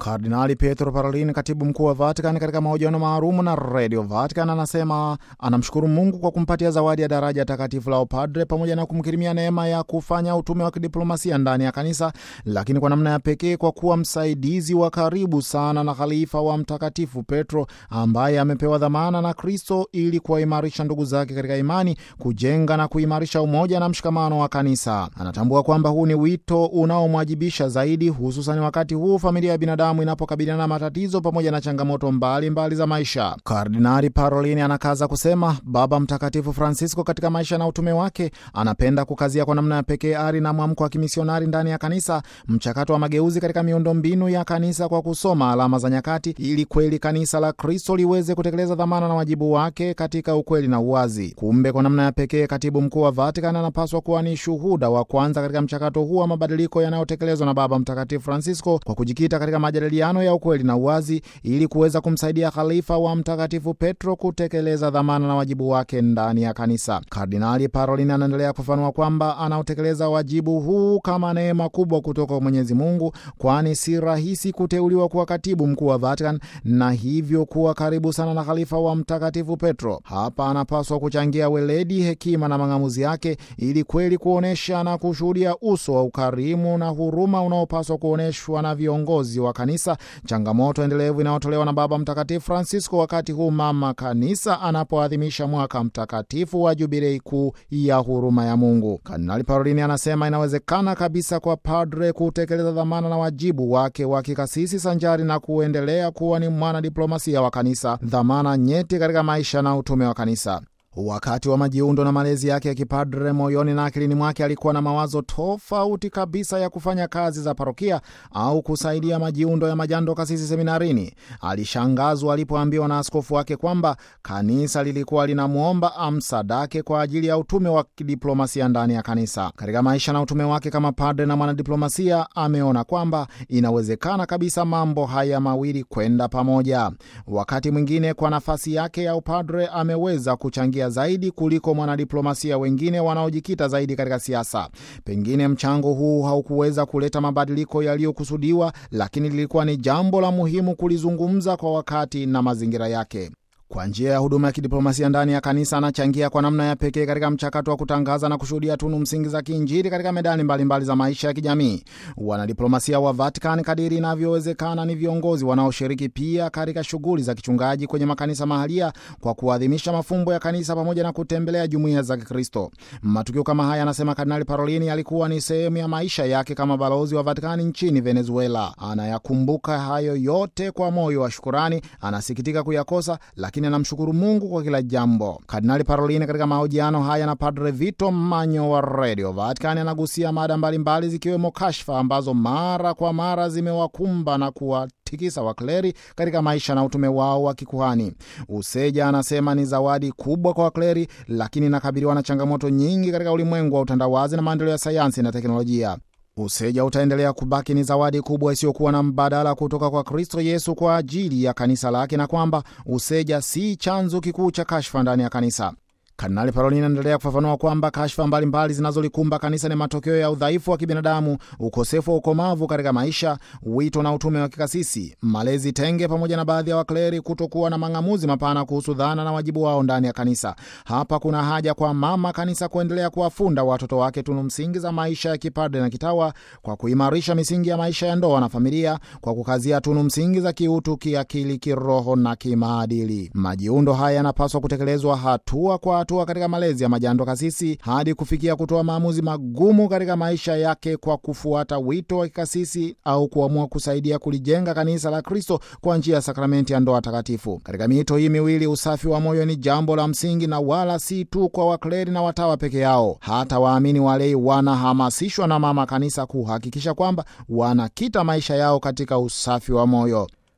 Kardinali Pietro Parolin, katibu mkuu wa Vatican, katika mahojiano maalumu na Radio Vatican, anasema anamshukuru Mungu kwa kumpatia zawadi ya daraja takatifu la upadre pamoja na kumkirimia neema ya kufanya utume wa kidiplomasia ndani ya kanisa, lakini kwa namna ya pekee kwa kuwa msaidizi wa karibu sana na khalifa wa Mtakatifu Petro ambaye amepewa dhamana na Kristo ili kuwaimarisha ndugu zake katika imani, kujenga na kuimarisha umoja na mshikamano wa kanisa. Anatambua kwamba huu ni wito unaomwajibisha zaidi, hususan wakati huu familia ya binadamu inapokabiliana na matatizo pamoja na changamoto mbalimbali mbali za maisha. Kardinali Parolini anakaza kusema Baba Mtakatifu Francisco katika maisha na utume wake anapenda kukazia kwa namna ya pekee ari na mwamko wa kimisionari ndani ya kanisa, mchakato wa mageuzi katika miundombinu ya kanisa kwa kusoma alama za nyakati, ili kweli kanisa la Kristo liweze kutekeleza dhamana na wajibu wake katika ukweli na uwazi. Kumbe kwa namna ya pekee katibu mkuu wa Vatican anapaswa kuwa ni shuhuda wa kwanza katika mchakato huu wa mabadiliko yanayotekelezwa na Baba Mtakatifu Francisco kwa kujikita katika majadiliano ya ukweli na uwazi ili kuweza kumsaidia khalifa wa Mtakatifu Petro kutekeleza dhamana na wajibu wake ndani ya kanisa. Kardinali Parolin anaendelea kufafanua kwamba anaotekeleza wajibu huu kama neema kubwa kutoka kwa Mwenyezi Mungu, kwani si rahisi kuteuliwa kuwa katibu mkuu wa Vatican na hivyo kuwa karibu sana na khalifa wa Mtakatifu Petro. Hapa anapaswa kuchangia weledi, hekima na mang'amuzi yake ili kweli kuonyesha na kushuhudia uso wa ukarimu na huruma unaopaswa kuonyeshwa na viongozi wa kanisa, changamoto endelevu inayotolewa na Baba Mtakatifu Francisco wakati huu mama kanisa anapoadhimisha mwaka mtakatifu wa jubilei kuu ya huruma ya Mungu. Kardinali Parolini anasema inawezekana kabisa kwa padre kutekeleza dhamana na wajibu wake wa kikasisi sanjari na kuendelea kuwa ni mwanadiplomasia wa kanisa, dhamana nyeti katika maisha na utume wa kanisa. Wakati wa majiundo na malezi yake ya kipadre, moyoni na akilini mwake alikuwa na mawazo tofauti kabisa ya kufanya kazi za parokia au kusaidia majiundo ya majando kasisi seminarini. Alishangazwa alipoambiwa na askofu wake kwamba kanisa lilikuwa linamwomba amsadake kwa ajili ya utume wa kidiplomasia ndani ya kanisa. Katika maisha na utume wake kama padre na mwanadiplomasia, ameona kwamba inawezekana kabisa mambo haya mawili kwenda pamoja. Wakati mwingine, kwa nafasi yake ya upadre, ameweza kuchangia zaidi kuliko mwanadiplomasia wengine wanaojikita zaidi katika siasa. Pengine mchango huu haukuweza kuleta mabadiliko yaliyokusudiwa, lakini lilikuwa ni jambo la muhimu kulizungumza kwa wakati na mazingira yake. Kwa njia ya huduma ya kidiplomasia ndani ya kanisa anachangia kwa namna ya pekee katika mchakato wa kutangaza na kushuhudia tunu msingi za kiinjili katika medani mbalimbali mbali za maisha ya kijamii. Wanadiplomasia wa Vatican, kadiri inavyowezekana, ni viongozi wanaoshiriki pia katika shughuli za kichungaji kwenye makanisa mahalia kwa kuadhimisha mafumbo ya kanisa pamoja na kutembelea jumuiya za Kikristo. Matukio kama haya, anasema Kardinali Parolini, yalikuwa ni sehemu ya maisha yake kama balozi wa Vatikani nchini Venezuela. Anayakumbuka hayo yote kwa moyo wa shukurani, anasikitika kuyakosa lakini anamshukuru Mungu kwa kila jambo. Kardinali Parolini katika mahojiano haya na Padre Vito Manyo wa Radio Vatican anagusia mada mbalimbali zikiwemo kashfa ambazo mara kwa mara zimewakumba na kuwatikisa wakleri katika maisha na utume wao wa kikuhani. Useja anasema ni zawadi kubwa kwa wakleri, lakini inakabiliwa na changamoto nyingi katika ulimwengu wa utandawazi na maendeleo ya sayansi na teknolojia. Useja utaendelea kubaki ni zawadi kubwa isiyokuwa na mbadala kutoka kwa Kristo Yesu kwa ajili ya kanisa lake, na kwamba useja si chanzo kikuu cha kashfa ndani ya kanisa. Kardinali Parolini anaendelea kufafanua kwamba kashfa mbalimbali zinazolikumba kanisa ni matokeo ya udhaifu wa kibinadamu, ukosefu wa ukomavu katika maisha, wito na utume wa kikasisi, malezi tenge, pamoja na baadhi ya wakleri kutokuwa na mang'amuzi mapana kuhusu dhana na wajibu wao ndani ya kanisa. Hapa kuna haja kwa mama kanisa kuendelea kuwafunda watoto wake tunu msingi za maisha ya kipadre na kitawa, kwa kuimarisha misingi ya maisha ya ndoa na familia, kwa kukazia tunu msingi za kiutu, kiakili, kiroho na kimaadili. Majiundo haya yanapaswa kutekelezwa hatua kwa hatua katika malezi ya majando kasisi hadi kufikia kutoa maamuzi magumu katika maisha yake kwa kufuata wito wa kikasisi au kuamua kusaidia kulijenga kanisa la Kristo kwa njia ya sakramenti ya ndoa takatifu. Katika miito hii miwili, usafi wa moyo ni jambo la msingi, na wala si tu kwa wakleri na watawa peke yao. Hata waamini walei wanahamasishwa na mama kanisa kuhakikisha kwamba wanakita maisha yao katika usafi wa moyo.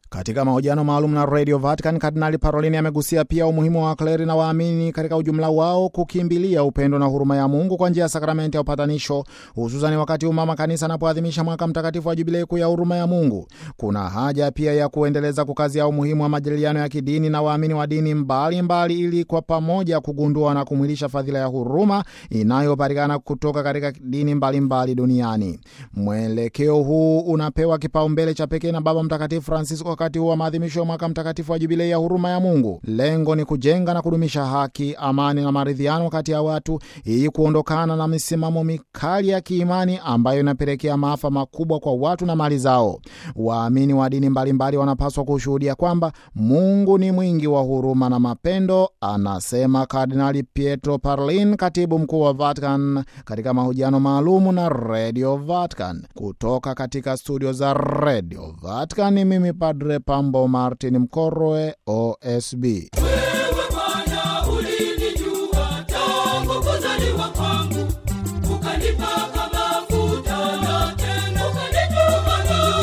Katika mahojiano maalum na Radio Vatican, Kardinali Parolini amegusia pia umuhimu wa wakleri na waamini katika ujumla wao kukimbilia upendo na huruma ya Mungu kwa njia ya sakramenti ya upatanisho, hususani wakati huu mama kanisa anapoadhimisha mwaka mtakatifu wa jubilei kuu ya huruma ya Mungu. Kuna haja pia ya kuendeleza kukazia umuhimu wa majadiliano ya kidini na waamini wa dini mbalimbali mbali, ili kwa pamoja kugundua na kumwilisha fadhila ya huruma inayopatikana kutoka katika dini mbalimbali mbali duniani. Mwelekeo huu unapewa kipaumbele cha pekee na Baba Mtakatifu Francisco wakati huu wa maadhimisho ya mwaka mtakatifu wa jubilei ya huruma ya Mungu. Lengo ni kujenga na kudumisha haki, amani na maridhiano kati ya watu ili kuondokana na misimamo mikali ya kiimani ambayo inapelekea maafa makubwa kwa watu na mali zao. Waamini wa dini mbalimbali wanapaswa kushuhudia kwamba Mungu ni mwingi wa huruma na mapendo, anasema Kardinali Pietro Parolin, katibu mkuu wa Vatican, katika mahojiano maalumu na Radio Vatican. Kutoka katika studio za Radio Vatican, ni mimi Padre Pambo Martin Mkorwe, OSB. Wewe Bwana ulinijua tangu kuzaliwa kwangu, ukanipaka mafuta na tena ukanituma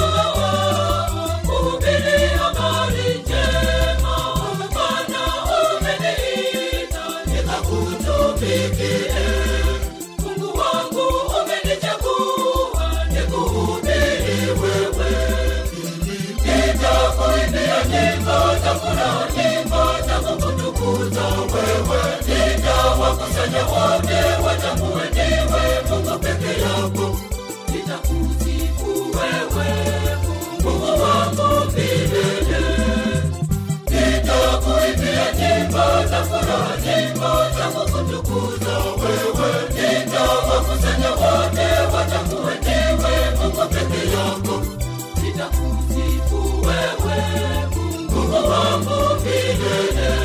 dawa kuhubiri habari njema. Bwana umeniita nikakutumikie, Mungu wangu umenichagua nikuhubiri wewe nitakuimbia nyimbo za furaha, nyimbo za kukutukuza wewe. Nitawakusanya wote watambue ndiwe Mungu peke yako. Nitakusifu wewe, Mungu wangu milele. Nitakuimbia nyimbo za furaha, nyimbo za kukutukuza wewe. Nitawakusanya wote watambue ndiwe Mungu peke yako nitakusifu wewe Mungu wangu milele.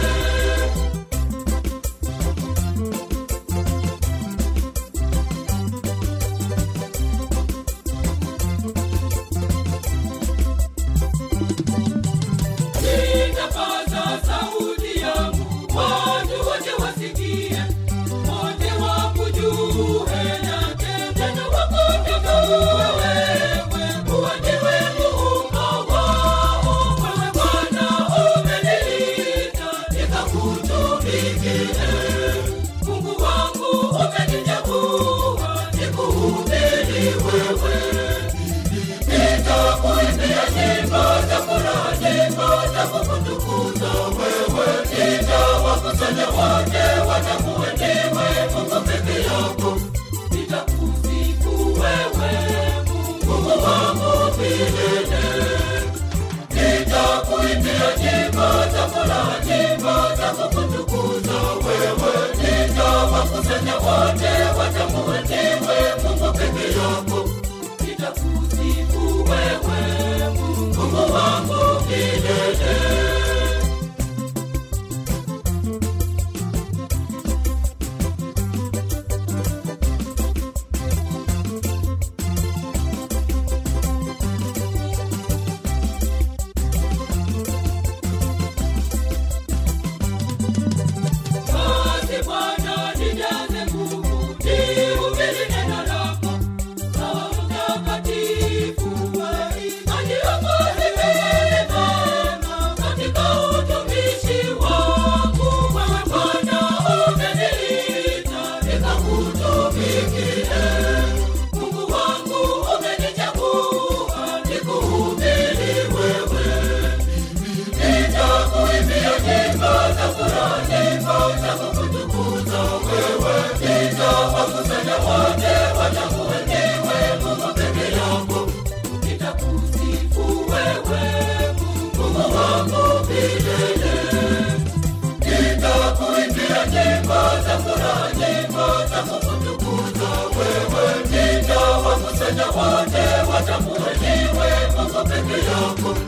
Nitapaza sauti yangu, watu wote wasikie, wote wakujue na tena wakutambue wewe, kuwa ndiwe Muumba wao. Wewe Bwana umeniita nikakutumikie, Mungu wangu umenichagua nikuhubiri wewe nitakuimbia nyimbo za furaha, nyimbo za kukutukuza wewe. Nitawakusanya wote watambue ndiwe Mungu peke yako. Nitakusifu wewe Mungu wangu milele. Nitakuimbia nyimbo za furaha, nyimbo za kukutukuza wewe. Nitawakusanya wote watambue ndiwe Mungu peke yako nitakusifu wewe Mungu wangu milele. Basi Bwana nijaze nguvu, nihubiri neno lako Roho Mtakatifu aniongoze vema katika utumishi wangu. Wewe Bwana umeniita nikakutumikie, Mungu wangu umenichagua nikuhubiri wewe. Nitakuimbia nyimbo za furaha, nyimbo za kukutukuza wewe. Nitawakusanya wote watambue ndiwe Mungu peke yako. Nitakusifu wewe Mungu wangu milele. Nitakuimbia nyimbo za furaha, nyimbo za kukutukuza wewe. Nitawakusanya wote watambue ndiwe Mungu peke yako.